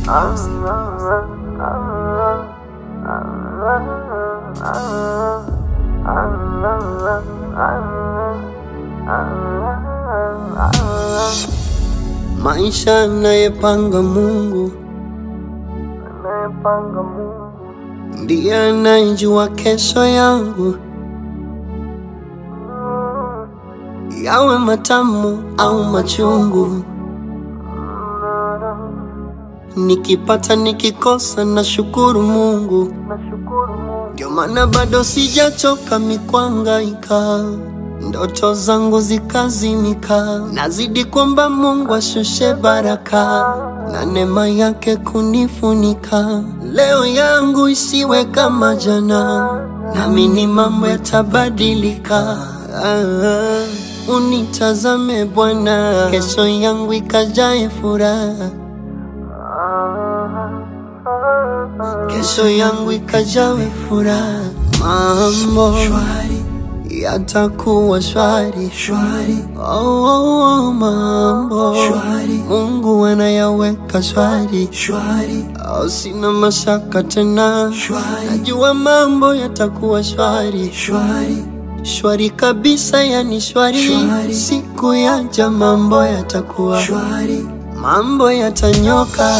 Maisha anayepanga Mungu Anayepanga Mungu ndiye anayejua kesho yangu, yawe matamu au machungu. Nikipata nikikosa, na shukuru Mungu, nashukuru Mungu ndio maana bado sijachoka mikwangaika, ndoto zangu zikazimika, nazidi kwamba Mungu ashushe baraka na neema yake kunifunika. Leo yangu isiwe kama jana, naamini mambo yatabadilika. Ah, unitazame Bwana, kesho yangu ikajae furaha kesho yangu ikajawe furaha, mambo shwari yatakuwa shwari shwari, oh, oh, oh, mambo shwari, Mungu anayaweka shwari shwari, oh, sina mashaka tena shwari, najua mambo yatakuwa shwari shwari shwari kabisa, yani shwari, shwari. Siku yaja mambo yatakuwa shwari, mambo yatanyoka.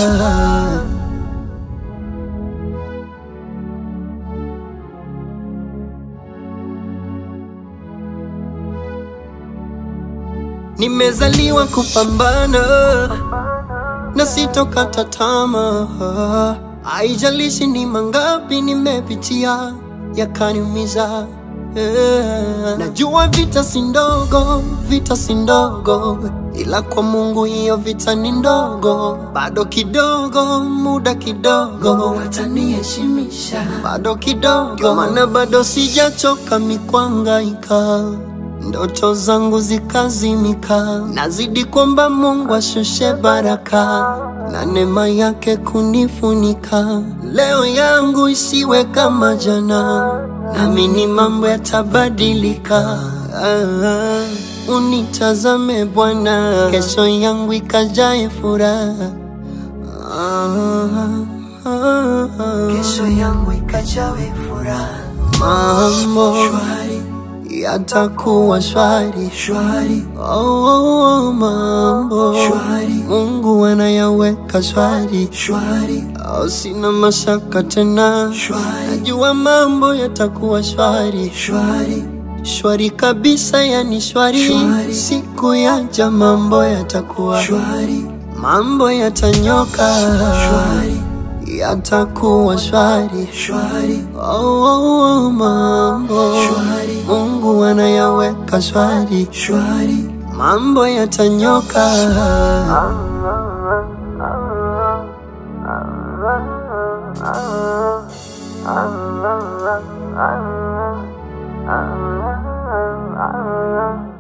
Nimezaliwa kupambana na sitokata tamaa, haijalishi ni mangapi nimepitia yakaniumiza. Yeah. Najua vita si ndogo, vita si ndogo, ila kwa Mungu hiyo vita ni ndogo. Bado kidogo, muda kidogo, wataniheshimisha bado kidogo, ndio maana bado sijachoka mikwangaika ndoto zangu zikazimika, nazidi kwamba Mungu ashushe baraka na neema yake kunifunika. Leo yangu isiwe kama jana, naamini mambo yatabadilika. Ah, unitazame Bwana, kesho yangu ikajae furaha. Ah, ah, ah. kesho yangu ikajawe furaha mambo shwari yatakuwa shwari shwari Oh, oh, oh, mambo Shwari. Mungu anayaweka shwari shwari oh, sina mashaka tena Shwari. najua mambo yatakuwa shwari shwari shwari kabisa, yani shwari, Shwari. siku yaja mambo yatakuwa shwari mambo yatanyoka shwari yatakuwa shwari shwari oh, oh, oh, mambo Shwari. Mungu anayaweka shwari shwari mambo yatanyoka. Ah